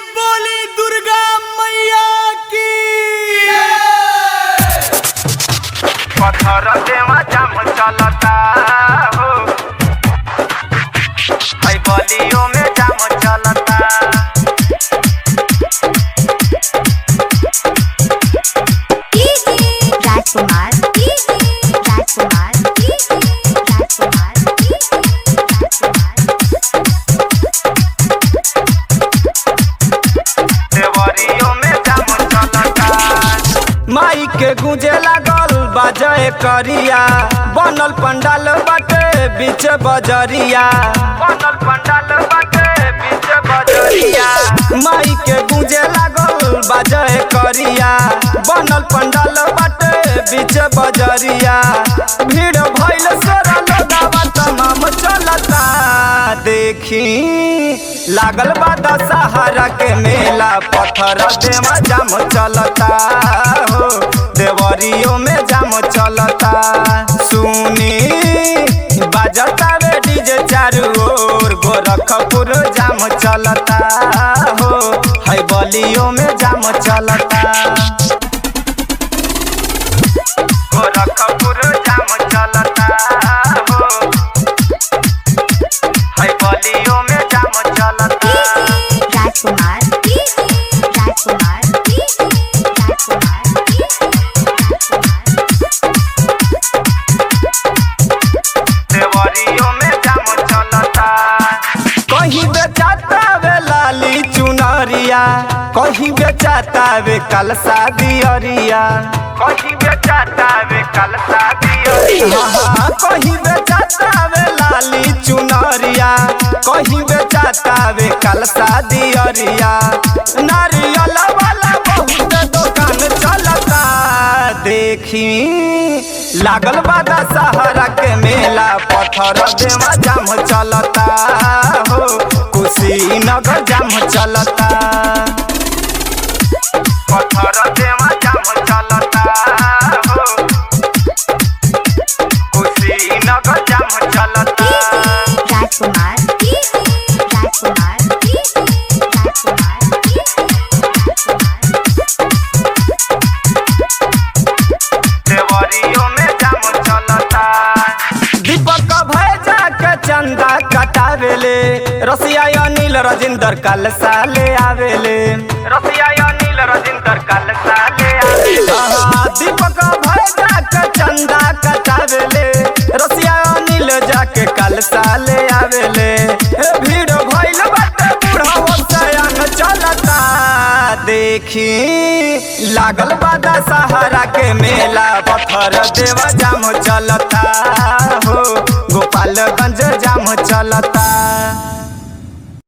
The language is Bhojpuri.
बोली दुर्गा मैया की पत्थर देवा जाम चलता हो है गलियों में जाम चलता राजकुमार राजकुमार राजकुमार देवरियों में जाम चलता माई के गूंजे लागल बाजे करिया बनल पंडाल बाटे बीच बजरिया बनल पंडाल बाटे बीच बजरिया माई के गूंजे लागल बाजे करिया बनल पंडाल बाटे बीच बजरिया भीड़ भइल सोरा लोगावा तमाम चलता देखी लागल बा दशहरा के मेला पत्थर देवा जाम चलता हो देवरियों में जाम चलता सुनी बाजता रे डीजे चारू ओर गोरखपुर जाम चलता हो है बलियों में जाम चलता गोरखपुर जाम चलता हो है गलियों में जाम चलता राजकुमार राजकुमार देवरियों में जाम चलता कहीं बेचाता वे लाली चुनरिया कहीं बेचाता वे कलसा दियरिया कहीं बेचाता वे कल शादी हाँ, कहीं बेचाता वे लाली चुनरिया कहीं बेचाता वे कलसा दियरिया नारियल वाला बहुत दुकान चलता देखी लागल बादा सहारा के मेला पत्थर देवा जाम चलता हो कुशीनगर जाम चलता पत्थर देवा जाम चलता हो कुशीनगर जाम चलता राजकुमार राजकुमार देवरियों में जाम चलता दीपक भैजा के चंदा कटावेले रसिया अनिल राजेंद्र कल साले आवेले रसिया अनिल रजिंदर कल साले आवे हाँ, दीपक भैजा के चंदा कटावेले रसिया अनिल जाके कल साले आवेले ए, भीड़ भइल बाटे बूढ़ा सयान चलता देखी लागल बादा सहारा के मेला पत्थर देवा जाम चलता हो गोपालगंज जाम चलता